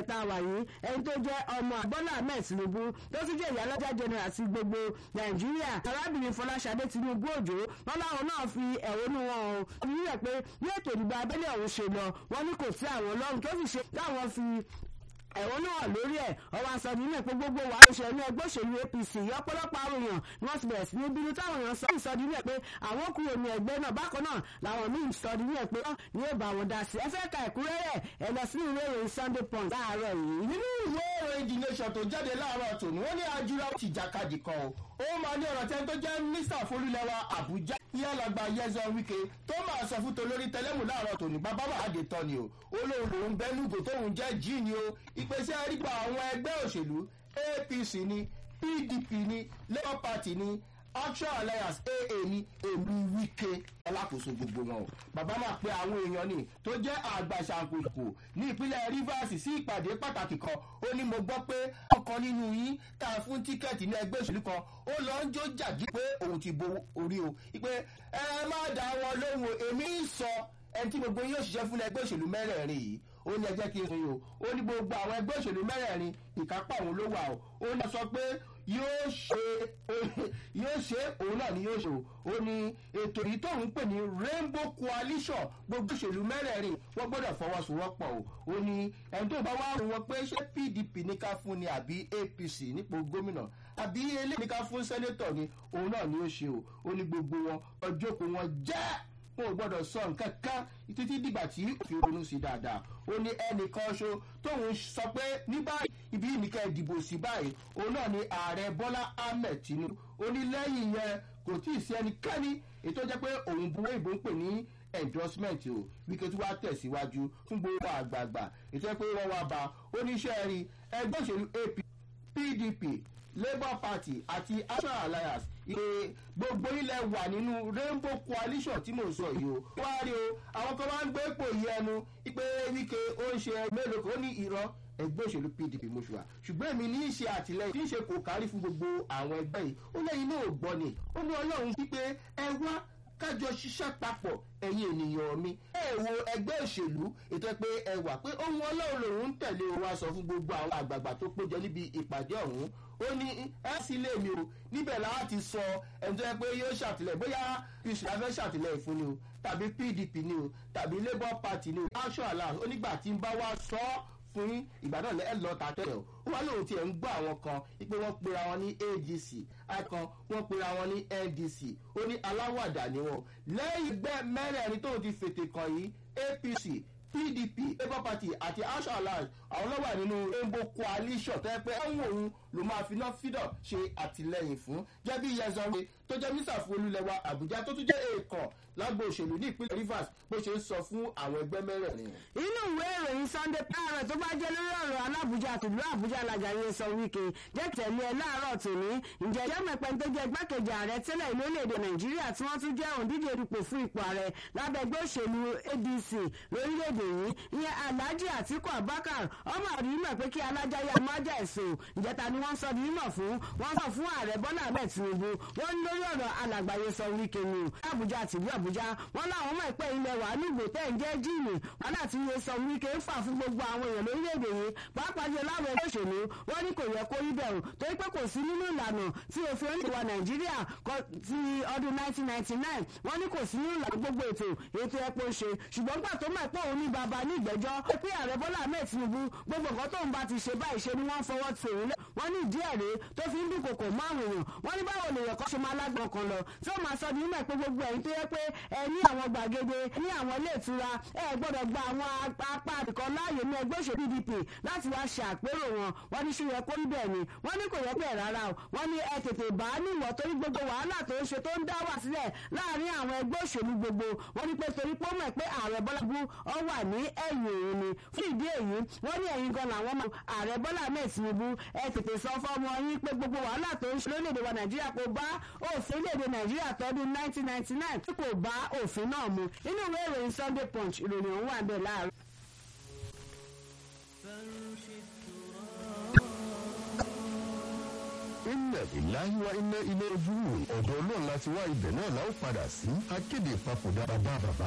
tá a wà yìí ẹni tó jẹ́ ọmọ Bọ́lá Ahmed Tinubu tó tún jẹ́ ìyálọ́jà general sí gbogbo Nàìjíríà arábìnrin Fọláṣadé Tinubu Òjó wọn láwọn náà fi ẹ̀hónú wọn o fi yíyẹ pé bí ètò ìdìbò abẹ́lé ọ̀hún ṣe lọ wọn ní kò sí àwọn ọlọ́run tó sì ṣe káwọn fi ẹ̀wọ̀n náà lórí ẹ̀ ọwọ́ aṣọ nínú ìpín gbogbo wà lóṣèlú ní ẹgbẹ́ òṣèlú APC ọ̀pọ̀lọpọ̀ àwọn èèyàn ni wọ́n ti bẹ̀rẹ̀ sí ní bínú táwọn èèyàn sọ ìsọdí ní ẹ̀ pé àwọn kúrò ní ẹgbẹ́ náà bákan náà làwọn míì sọdí ní ẹ̀ pé wọ́n ní ó bá wọn dá sí ẹ fẹ́ ka ẹ̀kúnrẹ́rẹ́ ẹ lọ sí ìwé ìròyìn Sunday Punch láàárọ̀ yìí. nínú ìwé ìròyìn The Nation tó jáde láàárọ̀ tòní wọ́n ní ajura ti jàkadì kan o ó máa ní ọ̀rọ̀ tẹ́ni tó jẹ́ mínísítà fólúlẹ́wà Àbújá yálàgbà Nyesom Wike tó máa sọ fún tolórí tẹlẹ́mù láàárọ̀ tòní bàbá wàhádé tán ni o ó lóun lòun bẹ́lúgò tóun jẹ́ jí ni o ìpèsè àrígbà àwọn ẹgbẹ́ òṣèlú APC ni PDP ni Labour Party ni Action Alliance AA ní èmi Wike alákòóso gbogbo wọn o bàbá máa pe àwọn èèyàn ni tó jẹ́ àgbàṣàkóso ní ìpínlẹ̀ Rivers sí ìpàdé pàtàkì kan ó ní mo gbọ́ pé ọ̀kan nínú yín tá a fún tíkẹ́ẹ̀tì ní ẹgbẹ́ òṣèlú kan ó lọ ń jó jàdí pé òun ti bo orí o ìpè ẹ má dá wọn lóhùn èmi ń sọ ẹni tí gbogbo yóò ṣiṣẹ́ fún ẹgbẹ́ òṣèlú mẹ́rẹ̀ẹ̀rin yìí ó ní ẹ jẹ́ kí n sọ yìí o ó ní gbogbo àwọn ẹgbẹ́ òṣèlú mẹ́rẹ̀ẹ̀rin ìkápá òun ló wà o ó ní sọ pé yóò ṣe yóò ṣe òun náà ni yóò ṣe o ó ní ètò yìí tóun pè ní rainbow coalition gbogbo òṣèlú mẹ́rẹ̀ẹ̀rin wọ́n gbọ́dọ̀ fọwọ́sowọ́pọ̀ o ó ní ẹni tó bá wá rò wọ́n pé ṣé PDP ní ká fún ni àbí APC nípò gómìnà àbí eléyìí ní ká fún sẹ́nétọ̀ ni òun náà ni ó ṣe o ó ní gbogbo wọn ọjọ́ kò wọ́n jẹ́ wọn ò gbọ́dọ̀ sọ nǹkan kan títí dìgbà tí òfin ronú sí dáadáa ó ní ẹnìkan ṣo tóun sọ pé ní báyìí ibi nìkan ìdìbò sí báyìí òun náà ni ààrẹ Bọ́lá Ahmed Tinubu ó ní lẹ́yìn yẹn kò tí ì sí ẹnikẹ́ni ètò jẹ́ pé òun buwé ìbò ń pè ní endorsement o wíkẹ́ tí wàá tẹ̀síwájú fún gbogbo àgbààgbà ètò ẹ̀ pé wọ́n wá bá oníṣẹ́ rí ẹgbẹ́ òṣèlú AP PDP Labour Party àti Action Alliance ìpè gbogbo ilẹ̀ wà nínú rainbow coalition tí mò ń sọ yìí o. wá rí o àwọn kan máa ń gbé ipò yìí ẹnu ìpè Wike ó ń ṣe mélòó kan ó ní irọ́ ẹgbẹ́ òṣèlú PDP mọ́ṣúà ṣùgbọ́n èmi ní í ṣe àtìlẹ́yìn tí ń ṣe kò kárí fún gbogbo àwọn ẹgbẹ́ yìí ó lẹ́yìn náà gbọ́ ni ó ní Ọlọ́run wípé ẹ wá kájọ ṣiṣẹ́ papọ̀ ẹ̀yin ènìyàn mi ẹ wo ẹgbẹ́ òṣèlú ètò pé ẹ wà pé ohun Ọlọ́run lòun ń tẹ̀lé wa sọ fún gbogbo àwọn àgbààgbà tó péjọ níbi ìpàdé ọ̀hún ó ní ẹ sì lè mi o níbẹ̀ láti sọ ẹni tó yẹ pé yóò ṣàtìlẹ́yìn bóyá ìṣúná fẹ́ ṣàtìlẹ́yìn fún ni o tàbí PDP ni o tàbí Labour Party ni o Action Alliance onígbà tí ń bá wa sọ ọ́ fún yín ìgbà náà lẹ́ẹ̀ lọ ta tẹ́lẹ̀ o ó wá lóun tiẹ̀ ń gbọ́ àwọn kan wípé wọ́n pera wọn ní AGC àìkan wọ́n pera wọn ní NDC ó ní aláwàdà ni wọn lẹ́yìn gbẹ́ mẹ́rẹ̀ẹ̀rin tóun ti fètè kàn yìí APC PDP Labour Party àti Action Alliance àwọn ló wà nínú rainbow coalition tó yẹ pé ẹ̀wọ̀n òun ló máa fi náà fídọ̀ ṣe àtìlẹ́yìn fún jẹ́bí yẹzọ́re tó jẹ́ mísà fún olúlẹ̀wà Àbújá tó tún jẹ́ èèkàn lágbo òṣèlú ní ìpínlẹ̀ Rivers bó ṣe ń sọ fún àwọn ẹgbẹ́ mẹ́rẹ̀ẹ̀rin. inú ìwé ìròyìn Sunday Parrot tó bá jẹ́ lórí ọ̀rọ̀ alábùjá àtìlú Àbújá alájà Nyesom Wike jẹ́ tẹ̀lé ẹ láàárọ̀ tòní ǹjẹ́ jẹ́ mẹ́pẹ́ tó jẹ́ igbákejì ààrẹ tẹ́lẹ̀ ìlú orílẹ̀-èdè Nàìjíríà tí wọ́n tún jẹ́ òǹdíje dupò fún ipò ààrẹ lábẹ́ ẹgbẹ́ òṣèlú ADC lórílẹ̀-èdè yìí ìyẹn Alhaji Atiku Abubakar ọmọ àdúgbò pé kí alájáyé amájà ẹ̀sùn ìjẹta ni wọ́n sọ di mímọ̀ fún wọ́n sọ fún ààrẹ Bọ́lá Ahmed Tinubu wọ́n ní lórí ọ̀rọ̀ alàgbà Nyesom Wike ni o Àbújá àtìlú Àbújá wọ́n láwọn mọ̀ pé ilẹ̀ wà ní ìgbò tẹ́ ń jẹ́ jíìnì wọn láti Nyesom Wike ń fà fún gbogbo àwọn èèyàn lórílẹ̀‐èdè yìí pàápàá jẹ́ láwọn ẹgbẹ́ òṣèlú wọ́n ní kò yẹ kó rí bẹ̀rù torí pé kò sí nínú ìlànà tí òfin oníwà Nàìjíríà ti ọdún 1999 wọ́n ní kò sí nínú ìlànà gbogbo ètò ètò ẹ̀pọ̀ ṣe ṣùgbọ́n gbà tó mọ̀ pé òun ní bàbá ní ìgbẹ́jọ́ pé ààrẹ Bọ́lá Ahmed Tinubu gbogbo nǹkan tóun bá ti ṣe báyìí ṣe ni wọ́n fọwọ́ ti òun lẹ́ wọ́n ní ìdí ẹ̀rẹ́ tó fi ń dúnkokò mọ́ àwọn èèyàn wọ́n ní báwo lèèyàn kan ṣe máa lágbọ̀n kan lọ tí ó máa sọ ní mímọ̀ pé gbogbo ẹ̀yin tó yẹ pé ẹ ní àwọn gbàgede ní àwọn ilé ìtura ẹ gbọ́dọ̀ gba àwọn apá àbìkan láàyè ní ẹgbẹ́ òṣèlú PDP láti wá ṣe àpérò wọn wọ́n ní ṣe yẹ kó rí bẹ́ẹ̀ ni wọ́n ní kò yẹ bẹ́ẹ̀ rárá o wọ́n ní ẹ tètè bá a níwọ̀ torí gbogbo wàhálà tó ń ṣe tó ń dá wà sílẹ̀ láàrin àwọn ẹgbẹ́ òṣèlú gbogbo wọ́n ní pé torí pé ó mọ̀ pé ààrẹ Bọ́lá bú ọ wà ní ẹ̀yìn òun ni fún ìdí èyí wọ́n ní ẹ̀yin gan làwọn mọ̀ ààrẹ Bọ́lá Ahmed Tinubu ẹ tètè sọ fọ́mọ yín pé gbogbo wàhálà tó ń ṣe lórílẹ̀‐èdè wa Nàìjíríà kò bá òfin léde Nàìjíríà tọdún 1999 tí kò bá òfin náà mu nínú ìwé ìròyìn Sunday Punch ìròyìn ọ̀hún wà bẹ́ẹ̀ láàárọ̀. inna lillahi wa inna ilayhi raji'un ọ̀dọ̀ ọlọ́run láti wá ibẹ̀ náà la ó padà sí akéde ìpapòdà bàbá bàbá